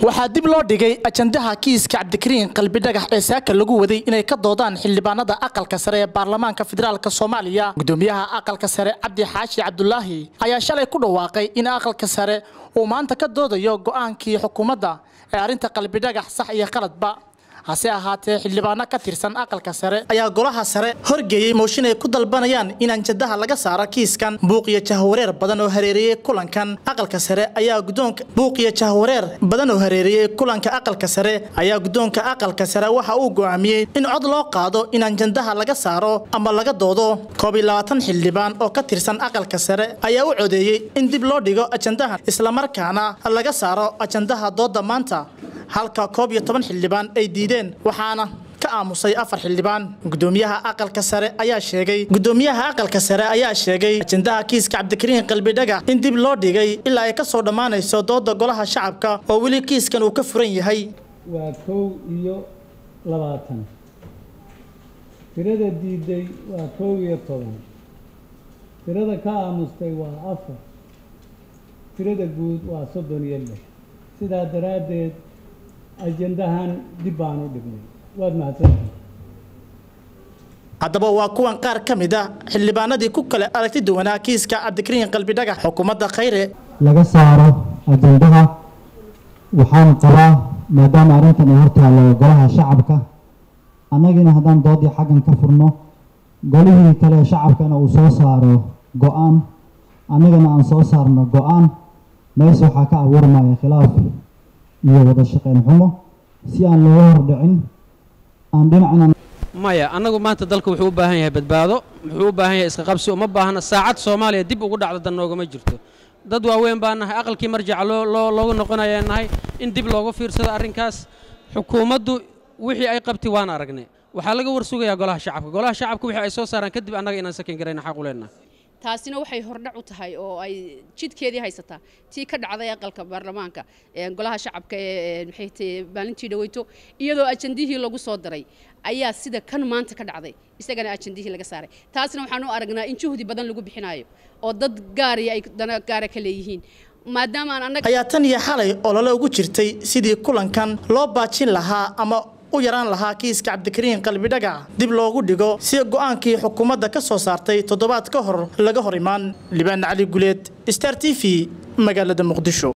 waxaa dib loo dhigay ajandaha kiiska cabdikariin qalbi dhagax ee saaka lagu waday inay ka doodaan xildhibaanada aqalka sare ee baarlamaanka federaalk soomaaliya gudoomiyaha aqalka sare cabdi xaashi cabdulaahi ayaa shalay ku dhawaaqay in aqalka sare uu maanta ka doodayo go'aankii xukuumadda ee arrinta qalbi dhagax sax iyo qaladba hase ahaatee xildhibaano ka tirsan aqalka sare ayaa golaha sare horgeeyey mooshin ay ku dalbanayaan in anjadaha laga saaro kiiskan buuq iyo jahwareer badan oo hareeriyey kulankan aqalka sare ayaa gudoonka buuq iyo jahwareer badan oo hareeriyey kulanka aqalka sare ayaa gudoonka aqalka sare waxa uu go'aamiyey in cod loo qaado in anjandaha laga saaro ama laga doodo koob iyo labaatan xildhibaan oo ka tirsan aqalka sare ayaa u codeeyey in dib loo dhigo ajandahan islamarkaana laga saaro ajandaha dooda maanta halka koob iyo toban xildhibaan ay diideen waxaana ka aamusay afar xildhibaan gudoomiyaha aqalka sare ayaa sheegay gudoomiyaha aqalka sare ayaa sheegay ajandaha kiiska cabdikariin qalbi dhagax in dib loo dhigay ilaa ay ka soo dhammaanayso dooda golaha shacabka oo weli kiiskan uu ka furan yahay waa kow iyo labaatan tirada diiday waa kow iyo toban tirada ka aamustay waa afar tirada guud waa soddon iyo lix sidaa daraaddeed ajandahan dib baan u dhignay waad mahadsantahay haddaba waa kuwan qaar ka mid ah xildhibaanadii ku kale aragti duwanaa kiiska cabdikariin qalbi dhagax xukuumadda khayre laga saaro ajandaha waxaan qabaa maadaama arrintan ay hortaallo golaha shacabka annagina haddaan doodii xaggan ka furno golihii kale shacabkana uu soo saaro go-aan annagana aan soo saarno go-aan mees waxaa ka abuurmaya khilaaf iyo wada shaqayn xumo si aan looga hordhicin aan dhinacna maya annagu maanta dalka wuxuu u baahan yahay badbaado wuxuu u baahan yahay iska qabsi uma baahna saacad soomaaliya dib ugu dhacdo dan noogama jirto dad waaweyn baa nahay aqalkii marjaca loo loo loogu noqonayaa nahay in dib loogu fiirsado arrinkaas xukuumaddu wixii ay qabtay waan aragnay waxaa laga warsugayaa golaha shacabka golaha shacabka wixii ay soo saaraan kadib annaga inaan sakin garayna xaq u leenahay taasina waxay hordhac u tahay oo ay jidkeedii haysataa tii ka dhacday aqalka baarlamaanka golaha shacabka ee maxay tahay maalintii dhaweyto iyadoo ajandihii lagu soo daray ayaa sida kan maanta ka dhacday isagana ajandihii laga saaray taasna waxaan u aragnaa in juhdi badan lagu bixinayo oo dad gaari ay dana gaara ka leeyihiin maadaama aan annaga ayaa tan iyo xalay olole ugu jirtay sidii kulankan loo baajin lahaa ama u yaraan lahaa kiiska cabdikariin qalbi dhagax dib loogu dhigo si go'aankii xukuumadda ka soo saartay toddobaad ka hor laga hor imaan libaan cali guleed star t v magaalada muqdisho